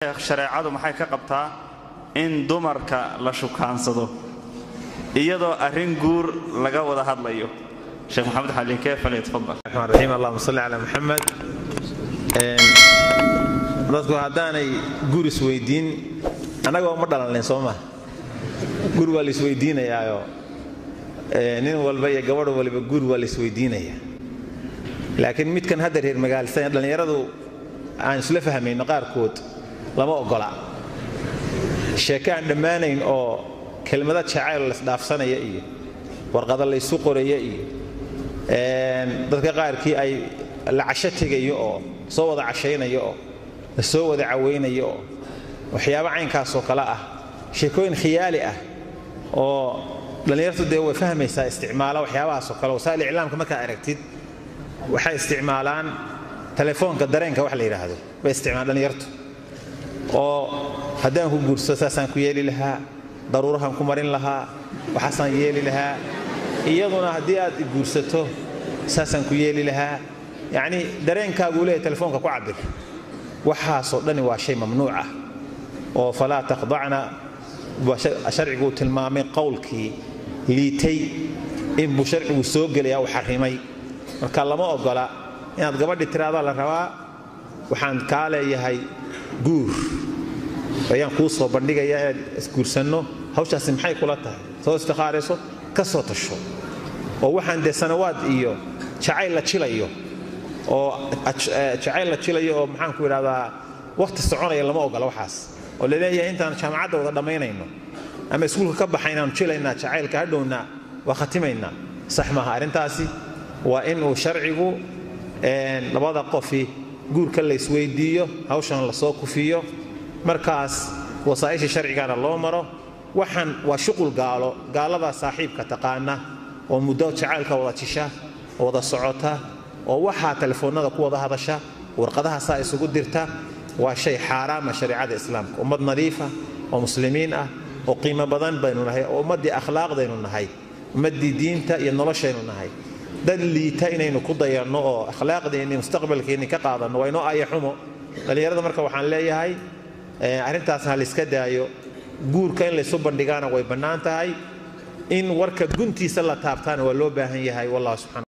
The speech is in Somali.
shareecadu maxay ka qabtaa in dumarka la shukaansado iyadoo arrin guur laga wada hadlayo sheekh maxamed xaliike falyatafadal raxmaan raxiim allahuma salli calaa muxamed dadku haddaanay guur isweydiin annagoo ma dhalannayn soo maa guur waa la isweydiinayaayo nin walba iyo gabadh waliba guur waa la isweydiinaya laakiin midkan hadda reer magaalsan dhallinyaradu aan isla fahmayno qaarkood lama oggola sheeke aan dhammaanayn oo kelmado jacayl laysdhaafsanaya iyo warqada laysu qoraya iyo dadka qaarkii ay la casho tegayo oo soo wada cashaynayo oo la soo wada cawaynayo oo waxyaabo caynkaasoo kale ah sheekooyin khiyaali ah oo dhallinyartu dee way fahmaysaa isticmaala waxyaabahaasoo kale wasaa'il iclaamka markaad aragtid waxay isticmaalaan telefoonka dareenka wax la yidhaahdo bay isticmaalaan dhallinyartu oo haddaan ku guursado saasaan ku yeeli lahaa daruurahaan ku marin lahaa waxaasaan yeeli lahaa iyaduna haddii aad guursato saasaan ku yeeli lahaa yacnii dareenkaaguu leeyahy telefoonka ku cabir waxaasoo dhani waa shay mamnuuc ah oo falaa taqdacna sharciguu tilmaamay qowlkii liitay inbuu sharcigu soo gelaya uu xarrimay marka lama oggola inaad gabadhi tiraada la rabaa waxaan kaa leeyahay guur ayaan kuu soo bandhigaya inaad isguursanno hawshaasi maxay kula tahay soo istikhaarayso ka soo tasho oo waxaan dee sanawaad iyo jacayl la jilayo oo jacayl la jilayo oo maxaanku idhahdaa wakhti soconaya lama oggola waxaas oo laleeyahay intaan jaamacadda wada dhammaynayno ama iskuulka ka baxaynaanu jilaynaa jacaylka hadhowna waa khatimaynaa sax maaha arrintaasi waa inuu sharcigu labada qofi guurka la isweydiiyo hawshan lasoo kufiyo markaas wasaa'isha sharcigana loo maro waxaan waa shuqul gaalo gaaladaa saaxiibka taqaana oo muddo jacaylka wada jisha oo wada socota oo waxaa telefoonnada ku wada hadasha warqadaha saa isugu dirta waa shay xaaraama shareicada islaamka ummad nadiifa oo muslimiin ah oo qiimo badan baynu nahay oo ummaddii akhlaaqdaynu nahay ummaddii diinta iyo noloshaynu nahay dad liita inaynu ku dayanno oo akhlaaqdeenni mustaqbalkeenni ka qaadanno waa inoo aya xumo dhallinyarada marka waxaan leeyahay arrintaasna ha layska daayo guurka in laysu bandhigaana way bannaan tahay in warka guntiisa la taabtaana waa loo baahan yahay wallah subxana